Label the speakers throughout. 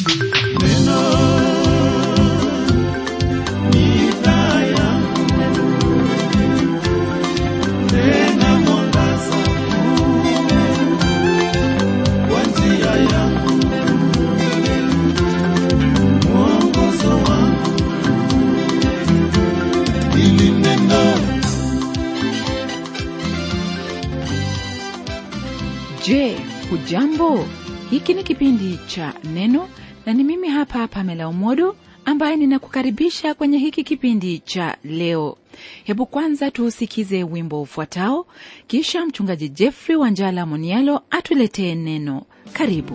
Speaker 1: Je, hujambo? Hiki ni kipindi cha Neno na ni mimi hapa Pamela Umodo ambaye ninakukaribisha kwenye hiki kipindi cha leo. Hebu kwanza tuusikize wimbo ufuatao, kisha mchungaji Jeffrey Wanjala Monialo atuletee neno. Karibu.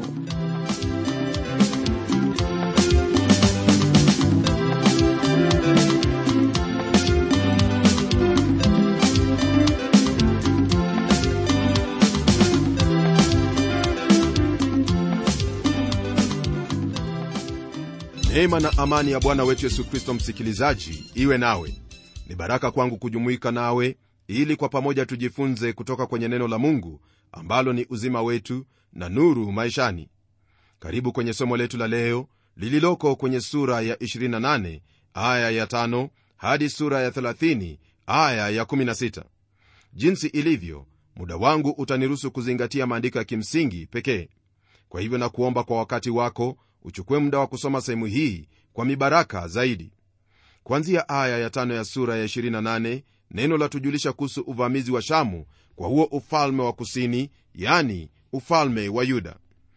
Speaker 2: neema na amani ya bwana wetu yesu kristo msikilizaji iwe nawe ni baraka kwangu kujumuika nawe ili kwa pamoja tujifunze kutoka kwenye neno la mungu ambalo ni uzima wetu na nuru maishani karibu kwenye somo letu la leo lililoko kwenye sura ya 28 aya ya 5 hadi sura ya 30 aya ya 16 jinsi ilivyo muda wangu utaniruhusu kuzingatia maandiko ya kimsingi pekee kwa hivyo na kuomba kwa wakati wako uchukue muda wa kusoma sehemu hii kwa mibaraka zaidi kwanzia aya ya tano ya sura ya 28 neno la tujulisha kuhusu uvamizi wa shamu kwa huo ufalme wa kusini yani ufalme wa yuda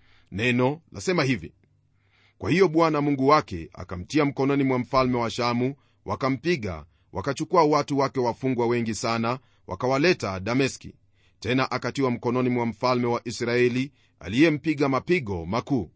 Speaker 2: neno lasema hivi kwa hiyo bwana mungu wake akamtia mkononi mwa mfalme wa shamu wakampiga wakachukua watu wake wafungwa wengi sana wakawaleta dameski tena akatiwa mkononi mwa mfalme wa israeli aliyempiga mapigo makuu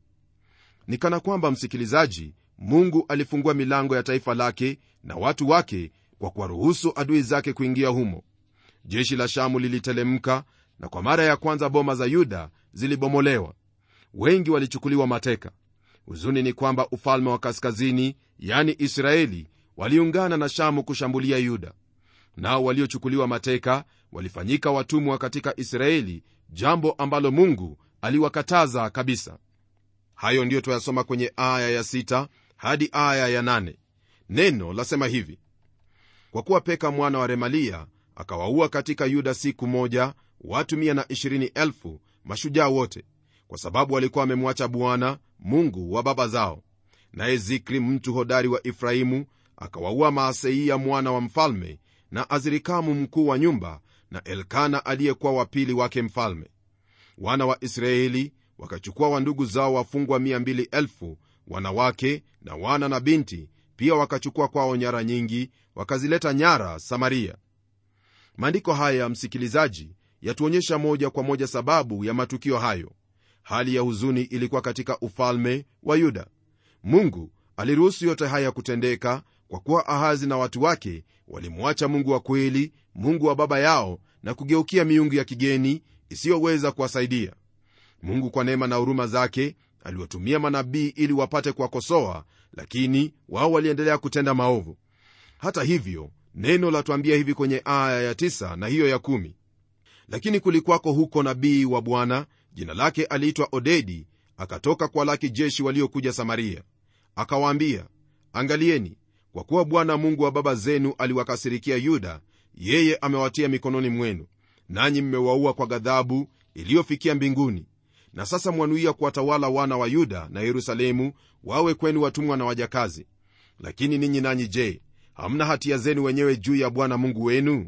Speaker 2: ni kana kwamba msikilizaji mungu alifungua milango ya taifa lake na watu wake kwa kuwaruhusu adui zake kuingia humo jeshi la shamu lilitelemka na kwa mara ya kwanza boma za yuda zilibomolewa wengi walichukuliwa mateka huzuni ni kwamba ufalme wa kaskazini yani israeli waliungana na shamu kushambulia yuda nao waliochukuliwa mateka walifanyika watumwa katika israeli jambo ambalo mungu aliwakataza kabisa hayo ndiyo twayasoma kwenye aya ya sita hadi aya ya nane neno lasema hivi kwa kuwa peka mwana wa remalia akawaua katika yuda siku moja watu 120,000 mashujaa wote kwa sababu walikuwa wamemwacha bwana mungu wa baba zao naye zikri mtu hodari wa efraimu akawaua maaseia mwana wa mfalme na azirikamu mkuu wa nyumba na elkana aliyekuwa wapili wake mfalme wana wa israeli wakachukua wandugu zao wafungwa 200,000 wanawake na wana na binti pia wakachukua kwao nyara nyingi wakazileta nyara samaria maandiko haya msikilizaji yatuonyesha moja kwa moja sababu ya matukio hayo hali ya huzuni ilikuwa katika ufalme wa yuda mungu aliruhusu yote haya kutendeka kwa kuwa ahazi na watu wake walimwacha mungu wa kweli mungu wa baba yao na kugeukia miungu ya kigeni isiyoweza kuwasaidia mungu kwa neema na huruma zake aliwatumia manabii ili wapate kuwakosoa lakini wao waliendelea kutenda maovu hata hivyo neno latuambia hivi kwenye aya ya 9 na hiyo ya 1 lakini kulikwako huko nabii wa bwana jina lake aliitwa odedi akatoka kwa laki jeshi waliokuja samaria akawaambia angalieni kwa kuwa bwana mungu wa baba zenu aliwakasirikia yuda yeye amewatia mikononi mwenu nanyi mmewaua kwa ghadhabu iliyofikia mbinguni na sasa mwanuia kuwatawala wana wa yuda na yerusalemu wawe kwenu watumwa na wajakazi lakini ninyi nanyi je hamna hatia zenu wenyewe juu ya bwana mungu wenu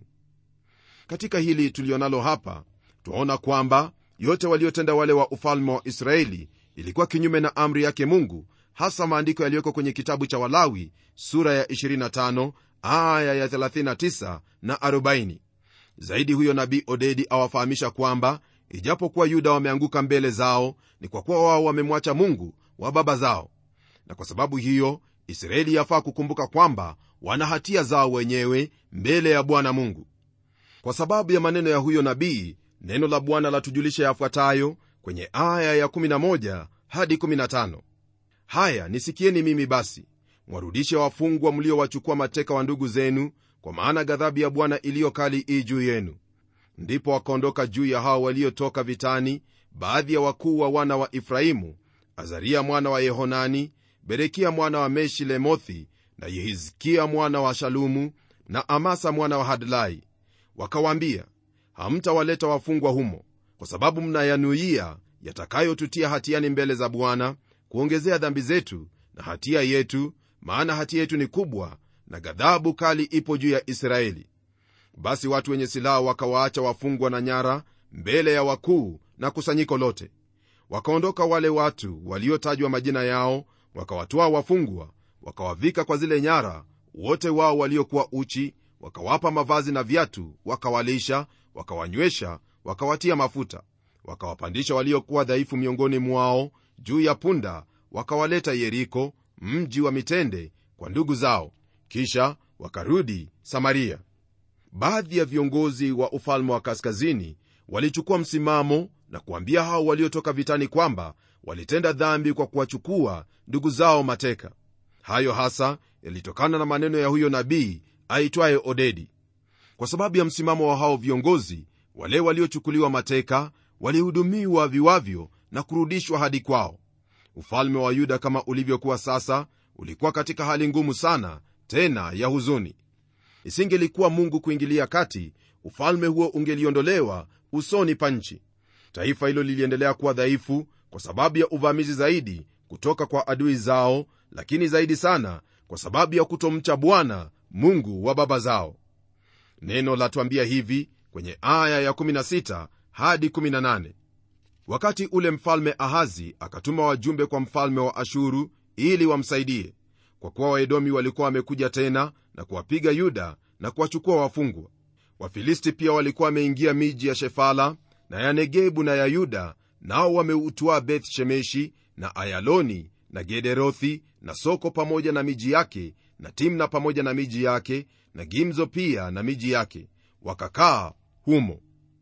Speaker 2: katika hili tulionalo hapa twaona kwamba yote waliotenda wale wa ufalme wa israeli ilikuwa kinyume na amri yake mungu hasa maandiko yaliyoko kwenye kitabu cha walawi sura ya 25 aya ya 39 na 40 zaidi huyo nabii odedi awafahamisha kwamba ijapokuwa yuda wameanguka mbele zao ni kwa kuwa wao wamemwacha mungu wa baba zao na kwa sababu hiyo israeli yafaa kukumbuka kwamba wana hatia zao wenyewe mbele ya bwana mungu kwa sababu ya maneno ya huyo nabii neno la bwana latujulisha yafuatayo kwenye aya ya 11 hadi 15 haya nisikieni mimi basi mwarudishe wafungwa mliowachukua mateka wa ndugu zenu kwa maana ghadhabu ya bwana iliyo kali ii juu yenu ndipo wakaondoka juu ya hao waliotoka vitani baadhi ya wakuu wa wana wa efraimu azaria mwana wa yehonani berekia mwana wa meshilemothi na yehizkia mwana wa shalumu na amasa mwana wa hadlai wakawaambia hamtawaleta wafungwa humo kwa sababu mnayanuia yatakayotutia hatiani mbele za bwana kuongezea dhambi zetu na hatia yetu maana hatia yetu ni kubwa na ghadhabu kali ipo juu ya israeli basi watu wenye silaha wakawaacha wafungwa na nyara mbele ya wakuu na kusanyiko lote wakaondoka wale watu waliotajwa majina yao wakawatoa wafungwa wakawavika kwa zile nyara wote wao waliokuwa uchi wakawapa mavazi na viatu wakawalisha wakawanywesha wakawatia mafuta wakawapandisha waliokuwa dhaifu miongoni mwao juu ya punda wakawaleta yeriko mji wa mitende kwa ndugu zao kisha wakarudi samaria baadhi ya viongozi wa ufalme wa kaskazini walichukua msimamo na kuambia hao waliotoka vitani kwamba walitenda dhambi kwa kuwachukua ndugu zao mateka hayo hasa yalitokana na maneno ya huyo nabii aitwaye odedi kwa sababu ya msimamo wa hao viongozi wale waliochukuliwa mateka walihudumiwa viwavyo na kurudishwa hadi kwao ufalme wa yuda kama ulivyokuwa sasa ulikuwa katika hali ngumu sana tena ya huzuni isingelikuwa mungu kuingilia kati ufalme huo ungeliondolewa usoni pa nchi taifa hilo liliendelea kuwa dhaifu kwa sababu ya uvamizi zaidi kutoka kwa adui zao lakini zaidi sana kwa sababu ya kutomcha bwana mungu wa baba zao neno latwambia hivi kwenye aya ya16 hadi 18 wakati ule mfalme ahazi akatuma wajumbe kwa mfalme wa ashuru ili wamsaidie kwa kuwa waedomi walikuwa wamekuja tena na kuwapiga yuda na kuwachukua wafungwa wafilisti pia walikuwa wameingia miji ya shefala na ya negebu na ya yuda nao wameutwaa beth shemeshi na ayaloni na gederothi na soko pamoja na miji yake na timna pamoja na miji yake na gimzo pia na miji yake wakakaa humo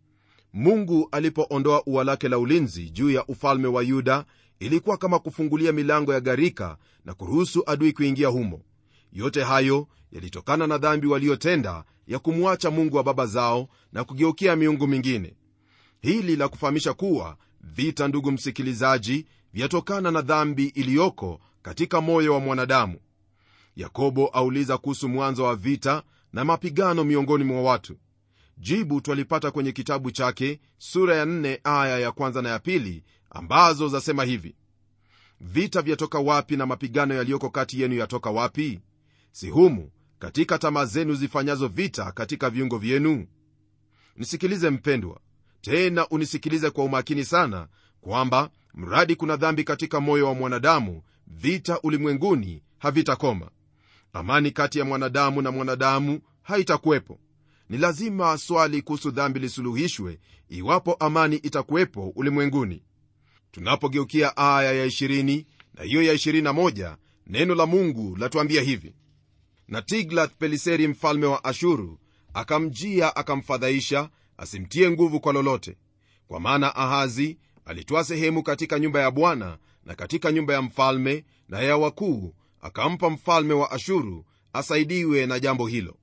Speaker 2: mungu alipoondoa ua lake la ulinzi juu ya ufalme wa yuda ilikuwa kama kufungulia milango ya gharika na kuruhusu adui kuingia humo yote hayo yalitokana na dhambi waliotenda ya kumwacha mungu wa baba zao na kugeukia miungu mingine hili la kufahamisha kuwa vita ndugu msikilizaji vyatokana na dhambi iliyoko katika moyo wa mwanadamu yakobo auliza kuhusu mwanzo wa vita na mapigano miongoni mwa watu jibu twalipata kwenye kitabu chake sura ya 4 aya ya kwanza na ya pili ambazo zasema hivi vita vyatoka wapi na mapigano yaliyoko kati yenu yatoka wapi si humu katika tamaa zenu zifanyazo vita katika viungo vyenu nisikilize mpendwa tena unisikilize kwa umakini sana kwamba mradi kuna dhambi katika moyo wa mwanadamu vita ulimwenguni havitakoma amani kati ya mwanadamu na mwanadamu haitakuwepo ni lazima swali kuhusu dhambi lisuluhishwe iwapo amani itakuwepo ulimwenguni tunapogeukia aya ya 20 na hiyo ya 21 neno la mungu latuambia hivi na tiglath peliseri mfalme wa ashuru akamjia akamfadhaisha asimtie nguvu kwa lolote kwa maana ahazi alitwaa sehemu katika nyumba ya bwana na katika nyumba ya mfalme na ya wakuu akampa mfalme wa ashuru asaidiwe na jambo hilo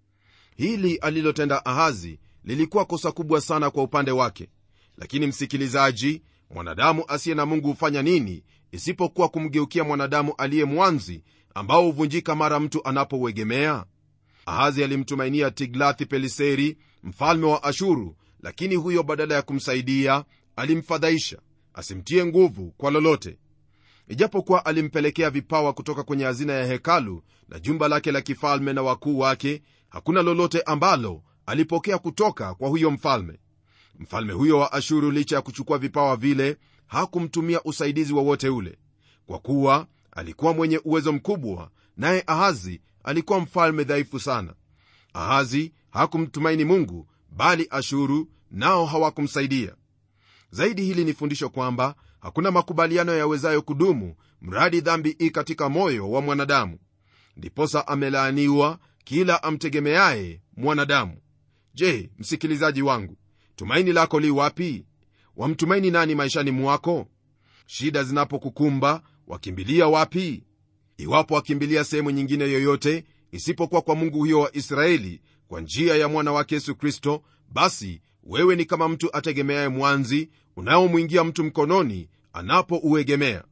Speaker 2: hili alilotenda ahazi lilikuwa kosa kubwa sana kwa upande wake lakini msikilizaji mwanadamu asiye na mungu hufanya nini isipokuwa kumgeukia mwanadamu aliye mwanzi ambao huvunjika mara mtu anapouegemea ahazi alimtumainia tiglathi peliseri mfalme wa ashuru lakini huyo badala ya kumsaidia alimfadhaisha asimtie nguvu kwa lolote ijapokuwa alimpelekea vipawa kutoka kwenye hazina ya hekalu na jumba lake la kifalme na wakuu wake hakuna lolote ambalo alipokea kutoka kwa huyo mfalme mfalme huyo wa ashuru licha ya kuchukua vipawa vile hakumtumia usaidizi wowote ule kwa kuwa alikuwa mwenye uwezo mkubwa naye ahazi alikuwa mfalme dhaifu sana ahazi hakumtumaini mungu bali ashuru nao hawakumsaidia zaidi hili ni fundisho kwamba hakuna makubaliano yawezayo kudumu mradi dhambi i katika moyo wa mwanadamu ndiposa amelaaniwa kila amtegemeaye mwanadamu je msikilizaji wangu tumaini lako li wapi wamtumaini nani maishani mwako shida zinapokukumba wakimbilia wapi iwapo wakimbilia sehemu nyingine yoyote isipokuwa kwa mungu huyo wa israeli kwa njia ya mwana wake yesu kristo basi wewe ni kama mtu ategemeaye mwanzi unaomwingia mtu mkononi anapouegemea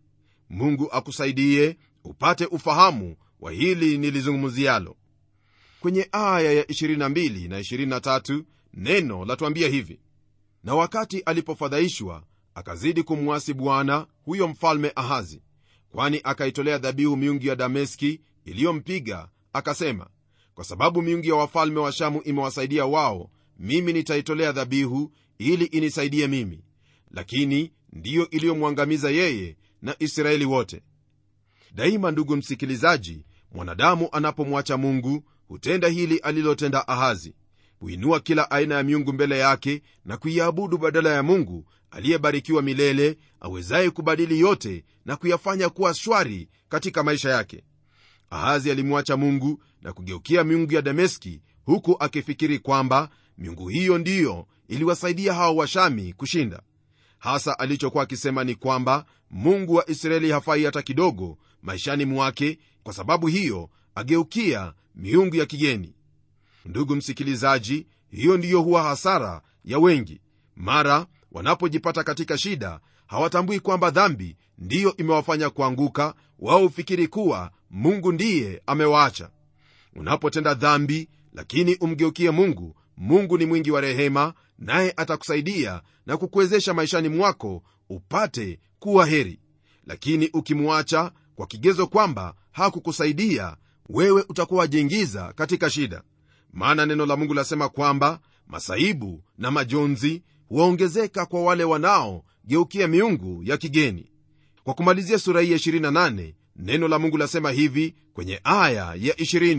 Speaker 2: mungu akusaidie upate ufahamu wa hili nilizungumzialo kwenye aya ya 22 na 23 neno latuambia hivi na wakati alipofadhaishwa akazidi kumwasi bwana huyo mfalme ahazi kwani akaitolea dhabihu miungu ya dameski iliyompiga akasema kwa sababu miungu ya wafalme wa shamu imewasaidia wao mimi nitaitolea dhabihu ili inisaidie mimi lakini ndiyo iliyomwangamiza yeye na israeli wote daima ndugu msikilizaji mwanadamu anapomwacha mungu hutenda hili alilotenda ahazi huinua kila aina ya miungu mbele yake na kuiabudu badala ya mungu aliyebarikiwa milele awezaye kubadili yote na kuyafanya kuwa shwari katika maisha yake ahazi alimwacha mungu na kugeukia miungu ya dameski huku akifikiri kwamba miungu hiyo ndiyo iliwasaidia hao washami kushinda hasa alichokuwa akisema ni kwamba mungu wa israeli hafai hata kidogo maishani mwake kwa sababu hiyo ageukia miungu ya kigeni ndugu msikilizaji hiyo ndiyo huwa hasara ya wengi mara wanapojipata katika shida hawatambui kwamba dhambi ndiyo imewafanya kuanguka wao hufikiri kuwa mungu ndiye amewaacha unapotenda dhambi lakini umgeukie mungu mungu ni mwingi wa rehema naye atakusaidia na kukuwezesha maishani mwako upate kuwa heri lakini ukimwacha kwa kigezo kwamba hakukusaidia wewe utakuwa wajiingiza katika shida maana neno la mungu lasema kwamba masaibu na majonzi huwaongezeka kwa wale wanaogeukia miungu ya kigeni kwa kumalizia sura hii ya 28 neno la mungu lasema hivi kwenye aya ya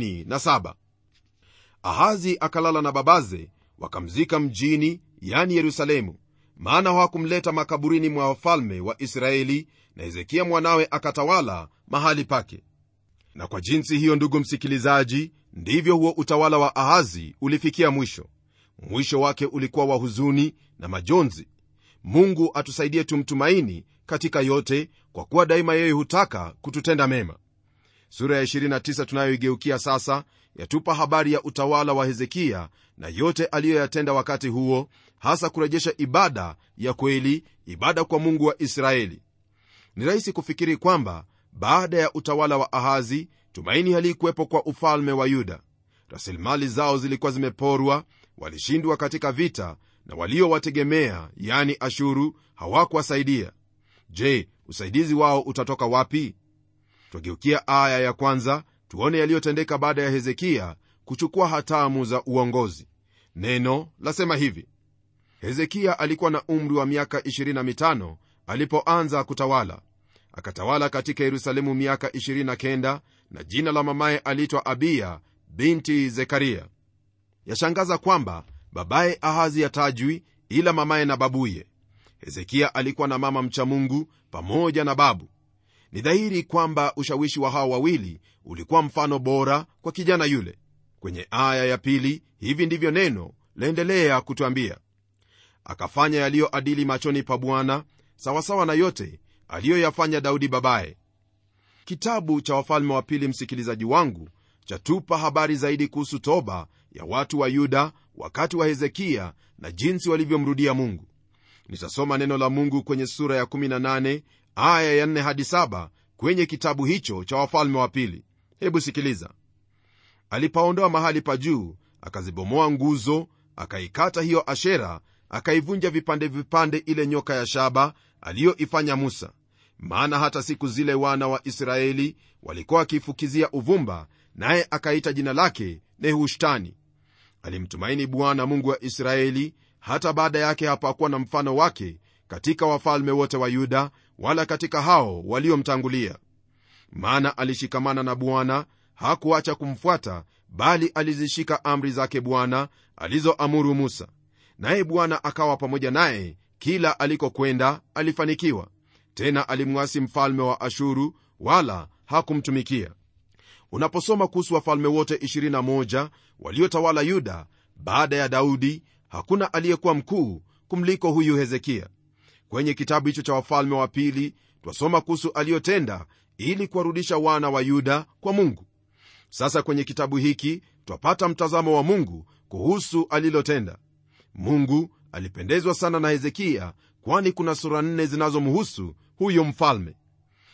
Speaker 2: 27 ahazi akalala na babaze wakamzika mjini yani yerusalemu maana hawakumleta makaburini mwa wafalme wa israeli na hezekia mwanawe akatawala mahali pake na kwa jinsi hiyo ndugu msikilizaji ndivyo huo utawala wa ahazi ulifikia mwisho mwisho wake ulikuwa wa huzuni na majonzi mungu atusaidie tumtumaini katika yote kwa kuwa daima yeye hutaka kututenda mema sura ya 29 tunayoigeukia sasa yatupa habari ya utawala wa hezekia na yote aliyoyatenda wakati huo hasa kurejesha ibada ya kweli ibada kwa mungu wa israeli ni rahisi kufikiri kwamba baada ya utawala wa ahazi tumaini halikuwepo kwa ufalme wa yuda rasilimali zao zilikuwa zimeporwa walishindwa katika vita na waliowategemea yani ashuru hawakuwasaidia je usaidizi wao utatoka wapi twageukia aya ya kwanza tuone yaliyotendeka baada ya hezekia kuchukua hatamu za uongozi neno lasema hivi hezekia alikuwa na umri wa miaka 25 alipoanza kutawala akatawala katika yerusalemu miaka 29 na jina la mamaye aliitwa abiya binti zekaria yashangaza kwamba babaye ahazi yatajwi ila mamaye na babuye hezekia alikuwa na mama mcha mungu pamoja na babu ni dhahiri kwamba ushawishi wa hawa wawili ulikuwa mfano bora kwa kijana yule kwenye aya ya pili hivi ndivyo neno laendelea kutwambia akafanya yaliyoadili machoni pa bwana sawasawa na yote aliyoyafanya daudi babaye kitabu cha wafalme wa pili msikilizaji wangu chatupa habari zaidi kuhusu toba ya watu wa yuda wakati wa hezekia na jinsi walivyomrudia mungu nitasoma neno la mungu kwenye sura ya 18 aya ya 4 hadi 7 kwenye kitabu hicho cha wafalme wa pili hebu sikiliza alipaondoa mahali pa juu akazibomoa nguzo akaikata hiyo ashera akaivunja vipande vipande ile nyoka ya shaba aliyoifanya musa maana hata siku zile wana wa israeli walikuwa wakiifukizia uvumba naye akaita jina lake nehushtani alimtumaini bwana mungu wa israeli hata baada yake hapakuwa na mfano wake katika wafalme wote wa yuda wala katika hao waliomtangulia maana alishikamana na bwana hakuacha kumfuata bali alizishika amri zake bwana alizoamuru musa naye bwana akawa pamoja naye kila alikokwenda alifanikiwa tena alimwasi mfalme wa ashuru wala hakumtumikia unaposoma kuhusu wafalme wote 21 waliotawala yuda baada ya daudi hakuna aliyekuwa mkuu kumliko huyu hezekia kwenye kitabu hicho cha wafalme wa pili twasoma kuhusu aliyotenda ili kuwarudisha wana wa yuda kwa mungu sasa kwenye kitabu hiki twapata mtazamo wa mungu kuhusu alilotenda mungu alipendezwa sana na hezekia kwani kuna sura nne zinazomhusu huyo mfalme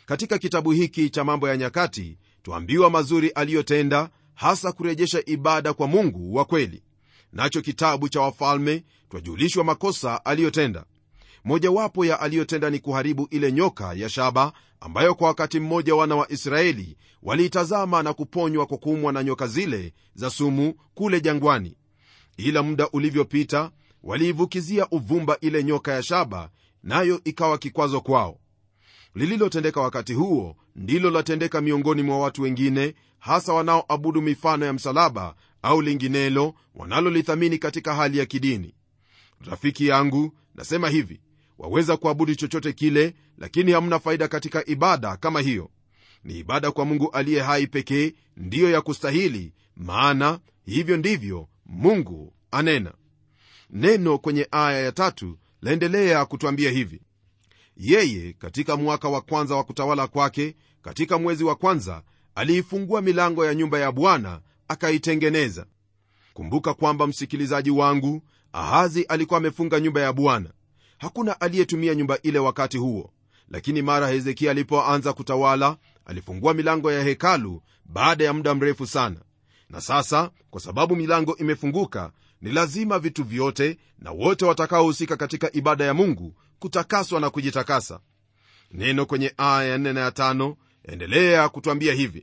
Speaker 2: katika kitabu hiki cha mambo ya nyakati tuambiwa mazuri aliyotenda hasa kurejesha ibada kwa mungu wa kweli nacho kitabu cha wafalme twajulishwa makosa aliyotenda mojawapo ya aliyotenda ni kuharibu ile nyoka ya shaba ambayo kwa wakati mmoja wana wa israeli waliitazama na kuponywa kwa kuumwa na nyoka zile za sumu kule jangwani ila muda ulivyopita waliivukizia uvumba ile nyoka ya shaba nayo ikawa kikwazo kwao lililotendeka wakati huo ndilo latendeka miongoni mwa watu wengine hasa wanaoabudu mifano ya msalaba au linginelo wanalolithamini katika hali ya kidini rafiki yangu nasema hivi waweza kuabudu chochote kile lakini hamna faida katika ibada kama hiyo ni ibada kwa mungu aliye hai pekee ndiyo ya kustahili maana hivyo ndivyo mungu anena neno kwenye aya ya tatu laendelea kutwambia hivi yeye katika mwaka wa kwanza wa kutawala kwake katika mwezi wa kwanza aliifungua milango ya nyumba ya bwana akaitengeneza kumbuka kwamba msikilizaji wangu ahazi alikuwa amefunga nyumba ya bwana hakuna aliyetumia nyumba ile wakati huo lakini mara hezekia alipoanza kutawala alifungua milango ya hekalu baada ya muda mrefu sana na sasa kwa sababu milango imefunguka ni lazima vitu vyote na wote watakaohusika katika ibada ya mungu kutakaswa na kujitakasa neno kwenye aya ya 4 na ya 5 endelea kutwambia hivi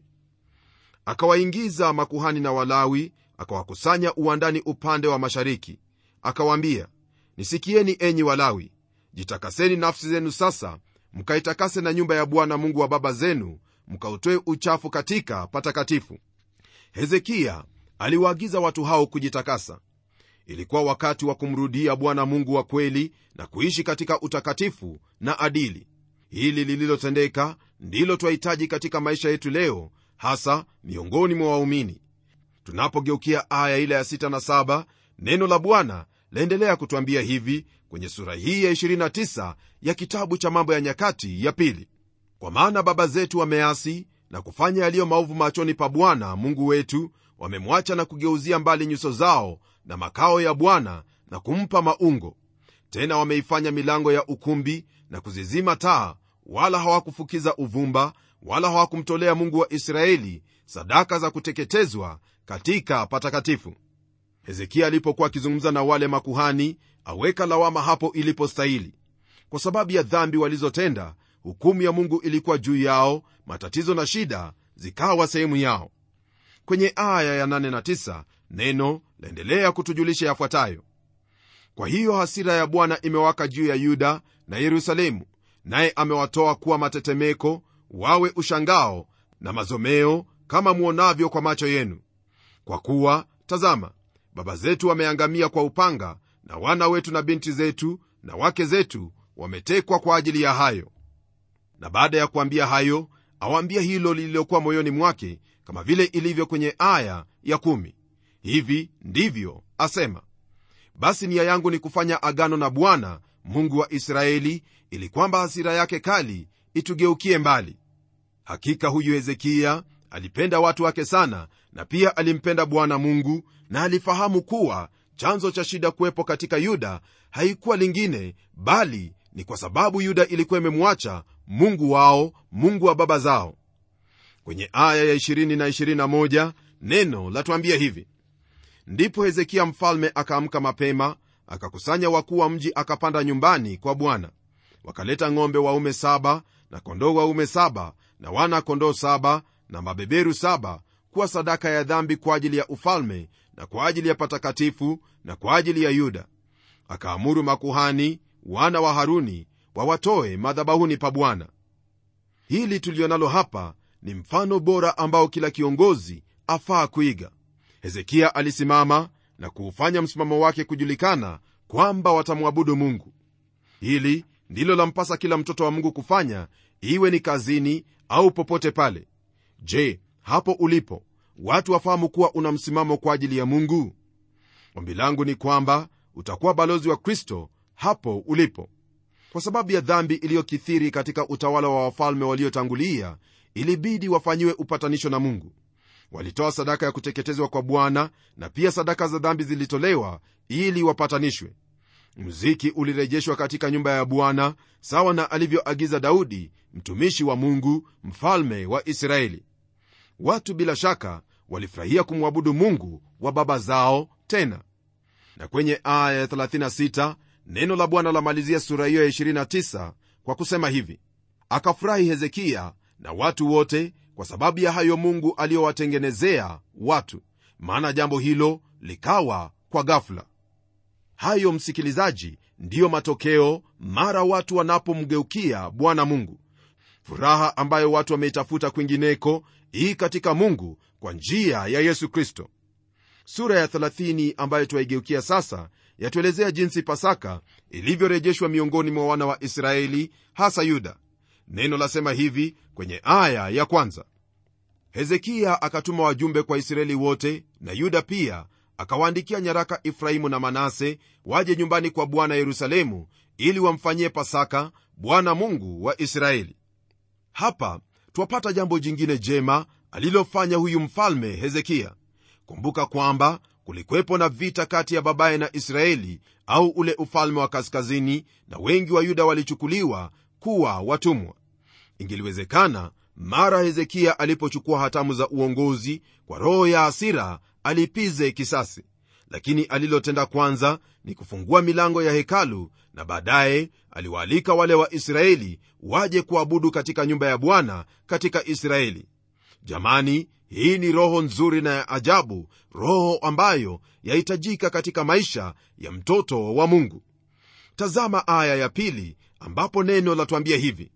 Speaker 2: akawaingiza makuhani na walawi akawakusanya uwandani upande wa mashariki akawaambia nisikieni enyi walawi jitakaseni nafsi zenu sasa mkaitakase na nyumba ya bwana mungu wa baba zenu mkautoe uchafu katika patakatifu hezekiya aliwaagiza watu hao kujitakasa ilikuwa wakati wa kumrudia bwana mungu wa kweli na kuishi katika utakatifu na adili hili lililotendeka ndilo twahitaji katika maisha yetu leo hasa miongoni mwa waumini tunapogeukia aya ile ya 6 na 7 neno la bwana laendelea kutwambia hivi kwenye sura hii ya 29 ya kitabu cha mambo ya nyakati ya pili kwa maana baba zetu wameasi na kufanya yaliyo maovu machoni pa bwana mungu wetu wamemwacha na kugeuzia mbali nyuso zao na makao ya bwana na kumpa maungo tena wameifanya milango ya ukumbi na kuzizima taa wala hawakufukiza uvumba wala hawakumtolea mungu wa israeli sadaka za kuteketezwa katika patakatifu hezekia alipokuwa akizungumza na wale makuhani aweka lawama hapo ilipostahili kwa sababu ya dhambi walizotenda hukumu ya mungu ilikuwa juu yao matatizo na shida zikawa sehemu yao kwenye aya ya 8 na 9 neno laendelea kutujulisha yafuatayo kwa hiyo hasira ya bwana imewaka juu ya yuda na yerusalemu naye amewatoa kuwa matetemeko wawe ushangao na mazomeo kama mwonavyo kwa macho yenu kwa kuwa tazama baba zetu wameangamia kwa upanga na wana wetu na binti zetu na wake zetu wametekwa kwa ajili ya hayo na baada ya kuambia hayo awaambia hilo lililokuwa moyoni mwake kama vile ilivyo kwenye aya ya kumi. hivi ndivyo asema basi nia yangu ni kufanya agano na bwana mungu wa israeli ili kwamba hasira yake kali itugeukie mbali hakika huyu hezekiya alipenda watu wake sana na pia alimpenda bwana mungu na alifahamu kuwa chanzo cha shida kuwepo katika yuda haikuwa lingine bali ni kwa sababu yuda ilikuwa imemwacha mungu wao mungu wa baba zao kwenye aya ya 20 na 21 neno latuambia hivi ndipo hezekia mfalme akaamka mapema akakusanya wakuu wa mji akapanda nyumbani kwa bwana wakaleta ng'ombe waume saba na kondoo waume saba na wana kondoo saba na mabeberu saba kuwa sadaka ya dhambi kwa ajili ya ufalme na kwa ajili ya patakatifu na kwa ajili ya yuda akaamuru makuhani wana wa haruni wawatoe madhabahuni pa bwana hili tulionalo hapa ni mfano bora ambao kila kiongozi afaa kuiga hezekia alisimama na kuufanya msimamo wake kujulikana kwamba watamwabudu mungu hili ndilo lampasa kila mtoto wa mungu kufanya iwe ni kazini au popote pale je hapo ulipo watu wafahamu kuwa una msimamo kwa ajili ya mungu ombi langu ni kwamba utakuwa balozi wa kristo hapo ulipo kwa sababu ya dhambi iliyokithiri katika utawala wa wafalme waliotangulia ilibidi wafanyiwe upatanisho na mungu walitoa sadaka ya kuteketezwa kwa bwana na pia sadaka za dhambi zilitolewa ili wapatanishwe muziki ulirejeshwa katika nyumba ya bwana sawa na alivyoagiza daudi mtumishi wa mungu mfalme wa israeli watu bila shaka walifurahia kumwabudu mungu wa baba zao tena na kwenye aya ya 36 neno la bwana lamalizia sura hiyo ya 29 kwa kusema hivi akafurahi hezekiya na watu wote kwa sababu ya hayo mungu aliyowatengenezea watu maana jambo hilo likawa kwa ghafula hayo msikilizaji ndiyo matokeo mara watu wanapomgeukia bwana mungu furaha ambayo watu wameitafuta kwingineko hii katika mungu kwa njia ya yesu kristo sura ya 30 ambayo twaigeukia sasa yatuelezea jinsi pasaka ilivyorejeshwa miongoni mwa wana wa israeli hasa yuda neno lasema hivi kwenye aya ya kwanza hezekiya akatuma wajumbe kwa israeli wote na yuda pia akawaandikia nyaraka efraimu na manase waje nyumbani kwa bwana yerusalemu ili wamfanyie pasaka bwana mungu wa israeli hapa twapata jambo jingine jema alilofanya huyu mfalme hezekiya kumbuka kwamba kulikwepo na vita kati ya babaye na israeli au ule ufalme wa kaskazini na wengi wa yuda walichukuliwa kuwa watumwa ingeliwezekana mara hezekiya alipochukua hatamu za uongozi kwa roho ya hasira alipize kisasi lakini alilotenda kwanza ni kufungua milango ya hekalu na baadaye aliwaalika wale wa israeli waje kuabudu katika nyumba ya bwana katika israeli jamani hii ni roho nzuri na ya ajabu roho ambayo yahitajika katika maisha ya mtoto wa mungu tazama aya ya pili ambapo neno latuambia hivi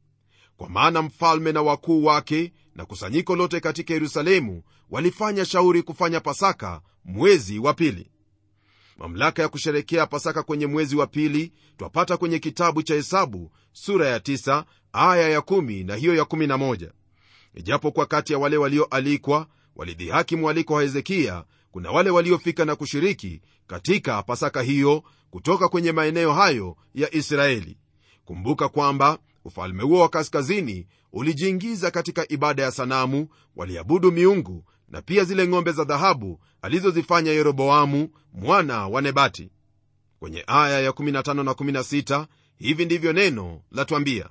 Speaker 2: kwa maana mfalme na wakuu wake na kusanyiko lote katika yerusalemu walifanya shauri kufanya pasaka mwezi wa pili mamlaka ya kusherekea pasaka kwenye mwezi wa pili twapata kwenye kitabu cha hesabu sura ya 9 aya ya 1 na hiyo ya 11 ijapokuwa kati ya wale walioalikwa walidhihaki mwaliko wa hezekiya kuna wale waliofika na kushiriki katika pasaka hiyo kutoka kwenye maeneo hayo ya israeli kumbuka kwamba ufalme huo wa kaskazini ulijiingiza katika ibada ya sanamu waliabudu miungu na pia zile ng'ombe za dhahabu alizozifanya yeroboamu mwana wa nebati kwenye aya ya 15 na 16 hivi ndivyo neno latwambia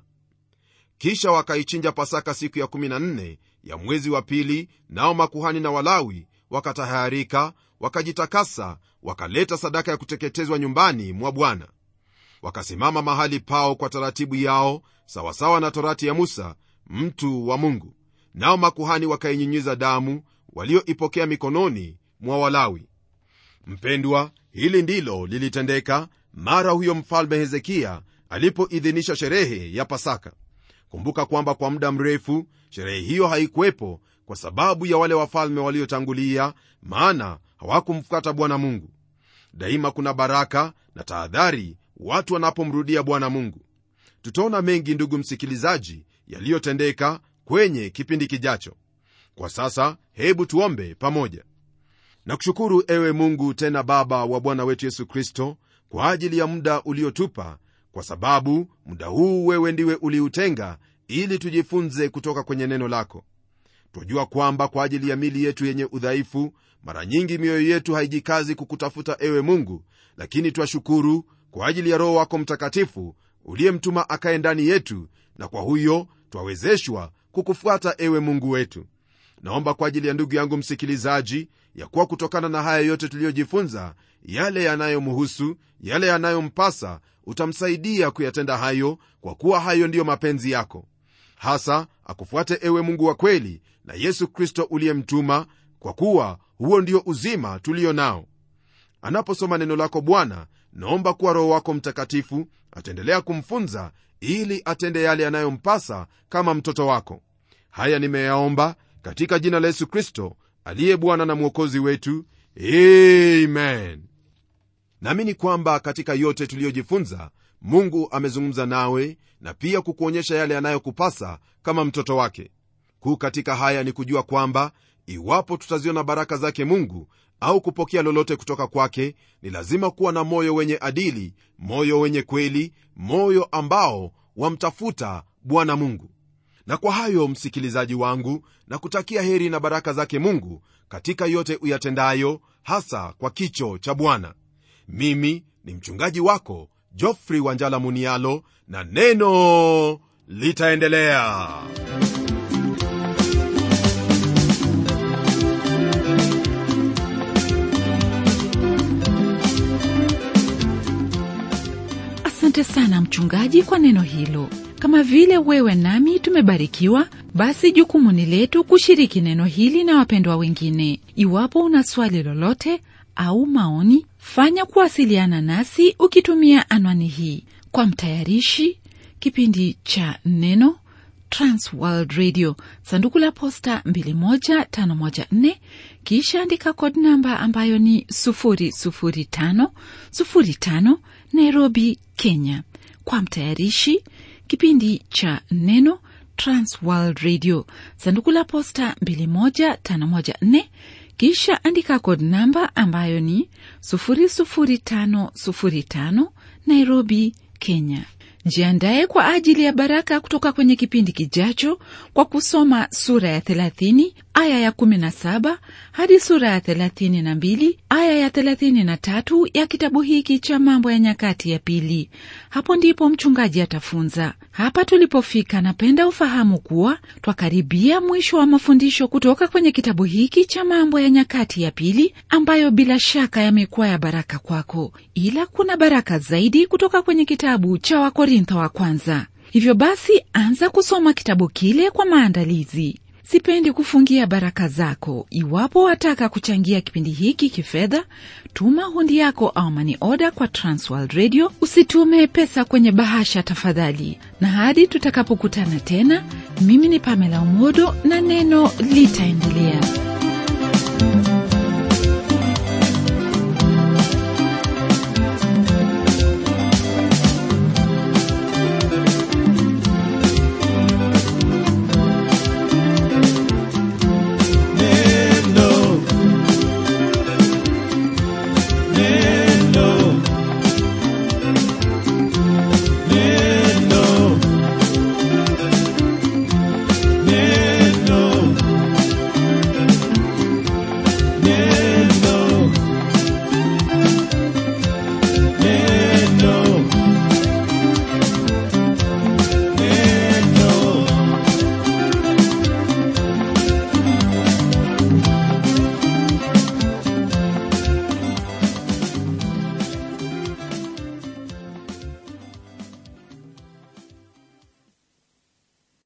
Speaker 2: kisha wakaichinja pasaka siku ya 14 ya mwezi wa pili nao makuhani na walawi wakatahayarika wakajitakasa wakaleta sadaka ya kuteketezwa nyumbani mwa bwana wakasimama mahali pao kwa taratibu yao sawasawa na torati ya musa mtu wa mungu nao makuhani wakainyinyiza damu walioipokea mikononi mwa walawi mpendwa hili ndilo lilitendeka mara huyo mfalme hezekiya alipoidhinisha sherehe ya pasaka kumbuka kwamba kwa muda mrefu sherehe hiyo haikuwepo kwa sababu ya wale wafalme waliotangulia maana hawakumfuata bwana mungu daima kuna baraka na tahadhari watu wanapomrudia bwana mungu tutaona mengi ndugu msikilizaji yaliyotendeka kwenye kipindi kijacho kwa sasa hebu tuombe pamoja na kushukuru ewe mungu tena baba wa bwana wetu yesu kristo kwa ajili ya muda uliotupa kwa sababu muda huu wewe ndiwe uliutenga ili tujifunze kutoka kwenye neno lako twajua kwamba kwa ajili ya mili yetu yenye udhaifu mara nyingi mioyo yetu haijikazi kukutafuta ewe mungu lakini twashukuru kwa ajili ya roho wako mtakatifu uliyemtuma akaye ndani yetu na kwa huyo twawezeshwa kukufuata ewe mungu wetu naomba kwa ajili ya ndugu yangu msikilizaji ya kuwa kutokana na haya yote tuliyojifunza yale yanayomhusu yale yanayompasa utamsaidia kuyatenda hayo kwa kuwa hayo ndiyo mapenzi yako hasa akufuate ewe mungu wa kweli na yesu kristo uliyemtuma kwa kuwa huo ndio uzima tulio nao anaposoma neno lako bwana naomba kuwa roho wako mtakatifu ataendelea kumfunza ili atende yale yanayompasa kama mtoto wako haya nimeyaomba katika jina la yesu kristo aliye bwana na mwokozi wetu amen naamini kwamba katika yote tuliyojifunza mungu amezungumza nawe na pia kukuonyesha yale yanayokupasa kama mtoto wake kuu katika haya ni kujua kwamba iwapo tutaziona baraka zake mungu au kupokea lolote kutoka kwake ni lazima kuwa na moyo wenye adili moyo wenye kweli moyo ambao wamtafuta bwana mungu na kwa hayo msikilizaji wangu na kutakia heri na baraka zake mungu katika yote uyatendayo hasa kwa kicho cha bwana mimi ni mchungaji wako jofrey wanjala munialo na neno litaendelea
Speaker 1: asante sana mchungaji kwa neno hilo kama vile wewe nami tumebarikiwa basi jukumu ni letu kushiriki neno hili na wapendwa wengine iwapo una swali lolote au maoni fanya kuwasiliana nasi ukitumia anwani hii kwa mtayarishi kipindi cha neno transworld radio sanduku la posta 21514 kisha andika kod namba ambayo ni 00505 nairobi kenya kwa mtayarishi kipindi cha neno transworld radio sanduku la posta 21514 kisha andika kod namba ambayo ni 00505 nairobi kenya jiandaye kwa ajili ya baraka kutoka kwenye kipindi kijacho kwa kusoma sura ya 30 aya ya 17 hadi sura ya 32 aya ya 33 ya kitabu hiki cha mambo ya nyakati ya pili hapo ndipo mchungaji atafunza hapa tulipofika napenda ufahamu kuwa twakaribia mwisho wa mafundisho kutoka kwenye kitabu hiki cha mambo ya nyakati ya pili ambayo bila shaka yamekuwa ya baraka kwako ila kuna baraka zaidi kutoka kwenye kitabu cha wakorintho wa kwanza hivyo basi anza kusoma kitabu kile kwa maandalizi sipendi kufungia baraka zako iwapo wataka kuchangia kipindi hiki kifedha tuma hundi yako au mani oda kwa transworld radio usitume pesa kwenye bahasha tafadhali na hadi tutakapokutana tena mimi ni pamela umodo na neno litaendelea